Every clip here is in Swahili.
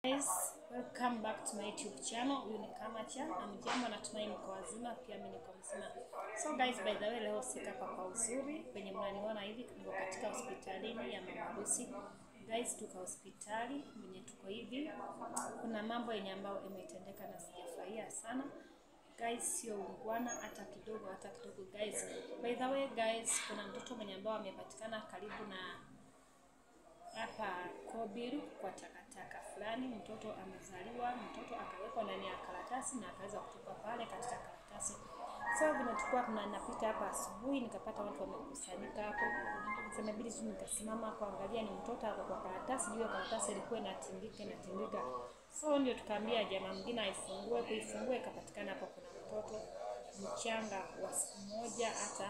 Guys, welcome back to my YouTube channel. Huyu ni Kamacha. Amjambo, natumai mko wazima, pia mimi niko mzima. So guys, by the way, leo sika hapa kwa uzuri penye mnaniona hivi, niko katika hospitalini ya Mama Lucy. Guys, tuko hospitali mwenye tuko hivi, kuna mambo yenye ambayo imetendeka na sijafurahia sana guys, sio ungwana hata kidogo, hata kidogo guys. By the way guys, kuna mtoto mwenye ambao amepatikana karibu na hapa Kobiru kwa takataka fulani. Mtoto amezaliwa, mtoto akawekwa ndani ya karatasi na akaweza kutupa pale katika karatasi. So vile tulikuwa tunapita hapa asubuhi, nikapata watu wamekusanyika hapo, sasa inabidi tu nikasimama kuangalia ni mtoto ako kwa karatasi, juu ya karatasi ilikuwa inatindika inatindika. So ndio tukaambia jamaa mwingine aifungue, kuifungua ikapatikana hapo kuna mtoto mchanga wa siku moja hata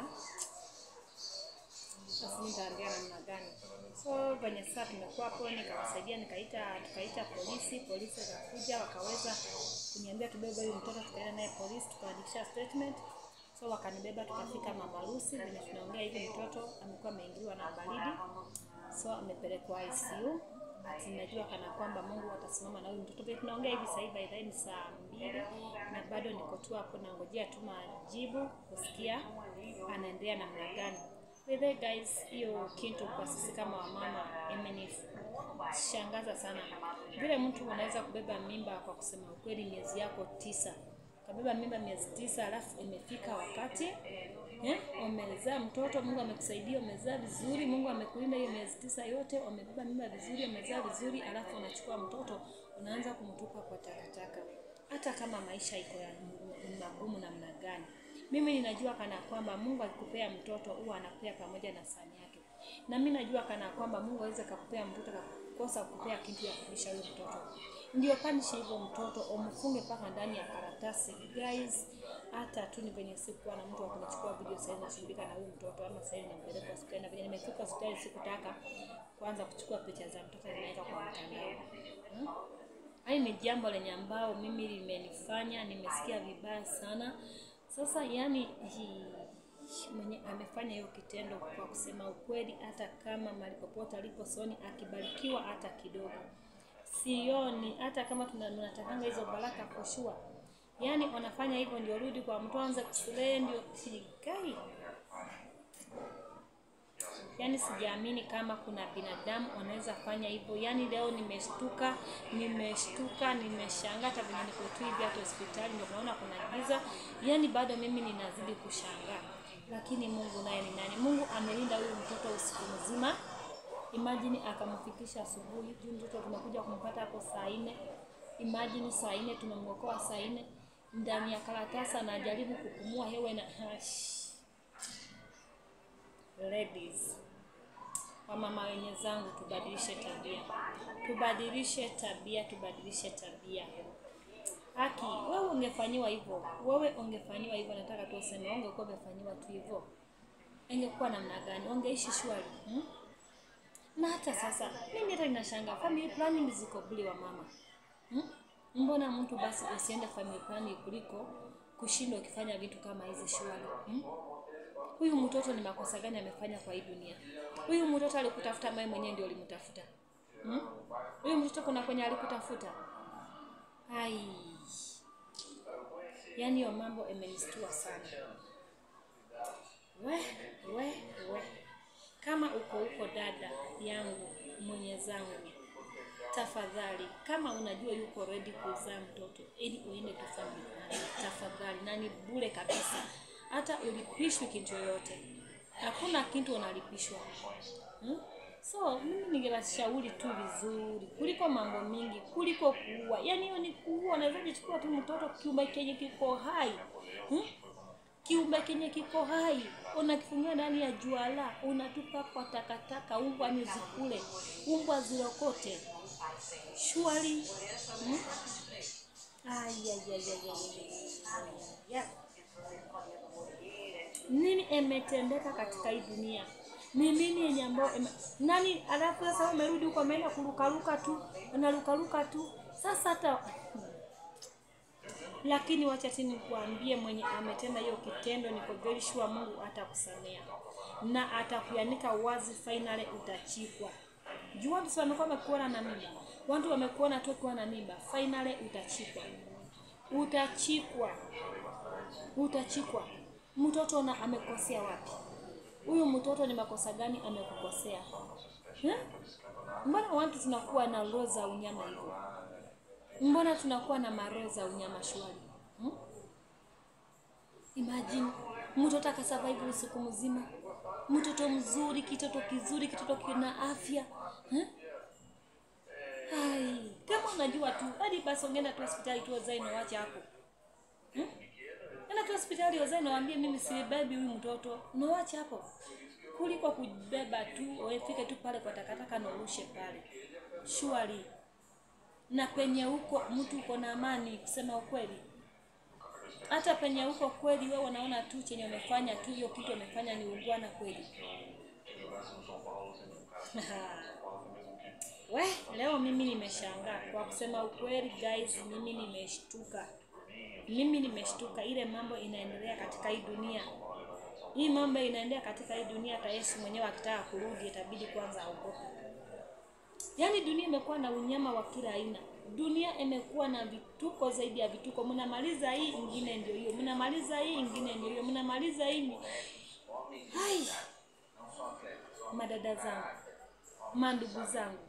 sasa nitaambia namna gani. So venye sasa tumekuwa hapo, nikawasaidia, nikaita tukaita polisi, polisi wakakuja wakaweza kuniambia tubebe huyu mtoto, tukaenda naye polisi, tukaandikisha statement. So wakanibeba tukafika Mama Lucy, venye tunaongea hivi, mtoto amekuwa ameingiliwa na baridi, so amepelekwa ICU. Ati najua kana kwamba Mungu atasimama na huyu mtoto. Vile tunaongea hivi sasa hivi, by the way ni saa mbili na bado niko tu hapo nangojea tu majibu kusikia anaendelea namna gani. By the way guys, hiyo kitu kwa sisi kama wamama imenishangaza sana. Vile mtu unaweza kubeba mimba kwa kusema ukweli, miezi yako tisa, kabeba mimba miezi tisa, alafu imefika wakati eh, umezaa mtoto, Mungu amekusaidia, umezaa vizuri, Mungu amekulinda hiyo miezi tisa yote, umebeba mimba vizuri, umezaa vizuri, alafu unachukua mtoto unaanza kumtupa kwa takataka, hata kama maisha iko ya magumu namna gani. Mimi ninajua kana kwamba Mungu akikupea mtoto huwa anakupea pamoja na sahani yake, na mimi najua kana kwamba Mungu aweze kakupea mtoto kakosa kukupea kitu ya kulisha huyo mtoto, ndio panishe hivyo mtoto umfunge mpaka ndani ya karatasi. Guys, hata tu ni venye sikuwa na mtu wa kunichukua video sasa, nashughulika na huyu mtoto ama sasa nimpeleka hospitali, na venye nimefika hospitali sikutaka kwanza kuchukua picha za mtoto nimeweka kwa mtandao hmm? Hili ni jambo lenye ambao mimi limenifanya nimesikia vibaya sana. Sasa yani hi, mwenye amefanya hiyo kitendo, kwa kusema ukweli, hata kama mahali popote alipo soni akibarikiwa hata kidogo, sioni hata kama tunatakanga hizo baraka for sure. Yani wanafanya hivyo ndio rudi kwa mtu anze kusulee ndio sigai. Yani sijaamini kama kuna binadamu wanaweza fanya hivyo. Yani leo nimeshtuka, nimeshtuka, nimeshangaa. Hata venye niko tu hivi hata hospitali ndio naona kuna giza, yani bado mimi ninazidi kushangaa. Lakini Mungu naye ni nani? Mungu amelinda huyu mtoto usiku mzima, imagine akamfikisha asubuhi. Juu mtoto tumekuja kumpata hapo saa nne, imagine saa nne tumemwokoa saa nne ndani ya karatasi, anajaribu kupumua hewa na hash. Ladies, wamama wenye zangu, tubadilishe tabia, tubadilishe tabia, tubadilishe tabia. Haki, wewe ungefanyiwa hivyo, wewe ungefanyiwa hivyo, nataka tu useme, ungekuwa umefanyiwa tu hivyo, ingekuwa namna gani? Ungeishi shwari hmm? Na hata sasa mimi hata ninashangaa family planning ziko bure wa mama hmm? Mbona mtu basi usiende family planning kuliko kushindwa ukifanya vitu kama hizi shwari hmm? Huyu mtoto ni makosa gani amefanya kwa hii dunia? Huyu mtoto alikutafuta, mimi mwenyewe ndio ulimtafuta hmm? Huyu mtoto kuna kwenye alikutafuta? Ai, yaani hiyo mambo imenistua sana. We, we, we, kama uko huko dada yangu mwenye zangu, tafadhali, kama unajua yuko ready kuzaa mtoto ili uende tu family planning, tafadhali, na ni bure kabisa hata ulipishwi kitu yoyote, hakuna kitu unalipishwa hmm? So mimi ningewashauri tu vizuri kuliko mambo mingi, kuliko kuua. Yani hiyo ni kuua. Unaweza kuchukua tu mtoto kiumbe kenye kiko hai hmm? kiumbe kenye kiko hai unakifungia ndani ya juala, unatupa kwa takataka, umbwa ni zikule, umbwa zirokote shwari hmm? Ayayayayaya. Nini imetendeka katika hii dunia? Ni nini yenye ambao nani? Alafu sasa umerudi huko, ameenda kurukaruka tu, unarukaruka tu sasa hata lakini wacha tini kuambie, mwenye ametenda hiyo kitendo, niko very sure Mungu atakusamea na atakuanika wazi, finally utachikwa. Jua mtu amekuwa amekuona na mimi watu wamekuona tu ukiwa na mimba, finally utachikwa, utachikwa, utachikwa. Mtoto na amekosea wapi? Huyu mtoto ni makosa gani amekukosea? Hmm? Mbona watu tunakuwa na roho za unyama hivyo? Mbona tunakuwa na maroho za unyama shwari? Hmm? Imagine mtoto akasurvive usiku mzima, mtoto mzuri, kitoto kizuri, kitoto kina afya hmm? Hai, kama unajua tu hadi basi ungeenda tu hospitali tu wazae na wacha hapo hmm? Enda tu hospitali wazae na waambie mimi sibebi huyu mtoto, unawacha hapo kuliko kubeba tu ufike tu pale kwa takataka na urushe pale. Surely na penye huko mtu uko na amani, kusema ukweli. Hata penye huko kweli, wewe unaona tu chenye umefanya tu, hiyo kitu umefanya ni ungwana kweli. We, leo mimi nimeshangaa kwa kusema ukweli guys, mimi nimeshtuka, mimi nimeshtuka ile mambo inaendelea katika hii dunia. Hii mambo inaendelea katika hii dunia, hata Yesu mwenyewe akitaka kurudi itabidi kwanza aogope. Yaani dunia imekuwa na unyama wa kila aina. Dunia imekuwa na vituko zaidi ya vituko. Mnamaliza hii ingine ndio hiyo, mnamaliza hii ingine ndio hiyo, mnamaliza hii ni... Hai, madada zangu, mandugu zangu,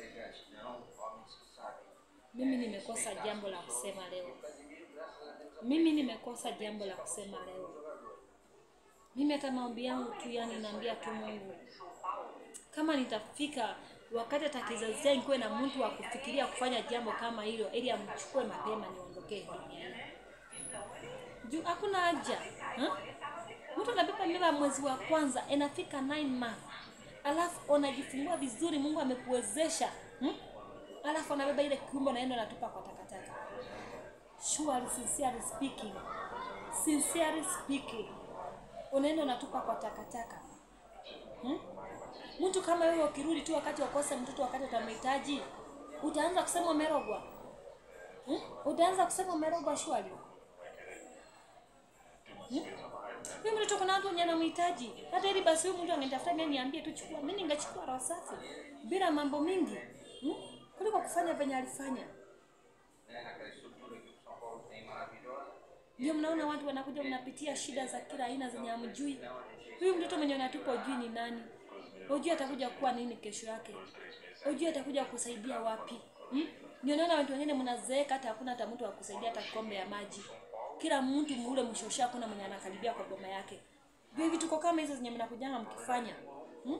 mimi nimekosa jambo la kusema leo. Mimi nimekosa jambo la kusema leo. Mimi hata maombi yangu tu, yani naambia tu Mungu, kama nitafika wakati hata kizazi changu kuwe na mtu wa kufikiria kufanya jambo kama hilo, ili amchukue mapema niondokee duniani. Juu hakuna haja ha? Mtu anabeba mimba mwezi wa kwanza inafika 9 months, alafu unajifungua vizuri, Mungu amekuwezesha hmm? Alafu anabeba ile kiumbe naenda natupa kwa takataka. Surely, sincerely speaking, sincerely speaking, unaenda unatupa kwa takataka hmm? Mtu kama wewe ukirudi tu wakati wakose mtoto wakati utamhitaji, utaanza kusema umerogwa hmm? Utaanza kusema umerogwa shwali hmm? Mimi mtoto kuna watu wenye anamhitaji, hata ili basi huyu mtu angenitafuta mimi niambie tu chukua, mimi ningechukua roho safi bila mambo mingi hmm? kuliko kufanya venye alifanya. Ndio mnaona watu wanakuja, mnapitia shida za kila aina zenye hamjui. Huyu mtoto mwenye unatupa ujui ni nani? Ujui atakuja kuwa nini kesho yake? Ujui atakuja kusaidia wapi? Hmm? Ndio naona watu wengine mnazeeka hata hakuna hata mtu wa kusaidia hata kikombe ya maji. Kila mtu mule mshosha hakuna mwenye anakaribia kwa boma yake. Ndio hivi tuko kama hizo zenye mnakujanga mkifanya. Hmm?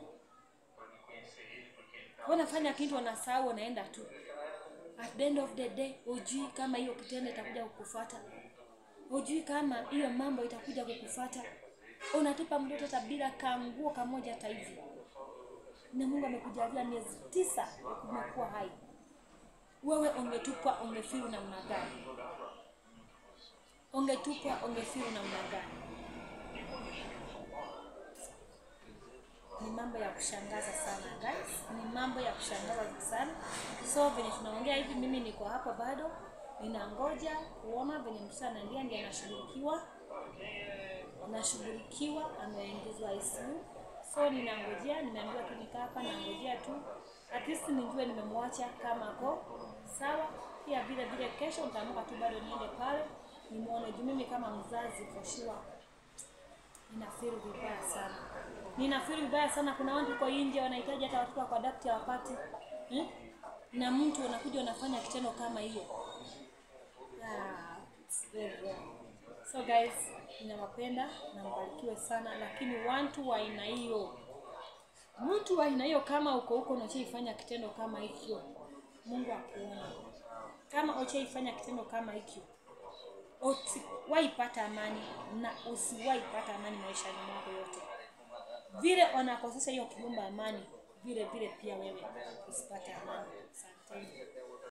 Wanafanya kitu wanasahau wanaenda tu. At the end of the day, ujui kama hiyo kitendo itakuja kukufuata. Ujui kama hiyo mambo itakuja kukufuata. Unatupa mtoto hata bila kanguo kamoja hata hivi na Mungu amekujalia miezi tisa umekuwa hai, wewe ungetupwa ungefiru namna gani? Ungetupwa ungefiru namna gani? Ni mambo ya kushangaza sana guys, ni mambo ya kushangaza sana. So venye tunaongea hivi, mimi niko hapa bado ninangoja kuona venye mtoto anaendelea, ndiye anashughulikiwa, anashughulikiwa, ameingizwa ICU so ninangojea, nimeambiwa tu nikaa hapa, nangojea tu at least nijue nimemwacha kama ako sawa. Pia vile vile kesho nitaamka tu bado niende pale nimuone, juu mimi kama mzazi for sure ninafeel vibaya sana, ninafeel vibaya sana. Kuna watu huko nje wanahitaji hata watoto kwa daktari wapate hmm? na mtu unakuja unafanya kitendo kama hiyo ah, it's very wrong. So guys, ninawapenda na mbarikiwe sana, lakini watu wa aina hiyo, mtu wa aina hiyo, kama uko huko unachoifanya kitendo kama hicho, Mungu akuona. Kama uchaifanya kitendo kama hicho, usiwaipata amani na usiwaipata amani maishani mwako yote. Vile wanakosesha hiyo kiumba amani, vile vile pia wewe usipate amani. Asanteni.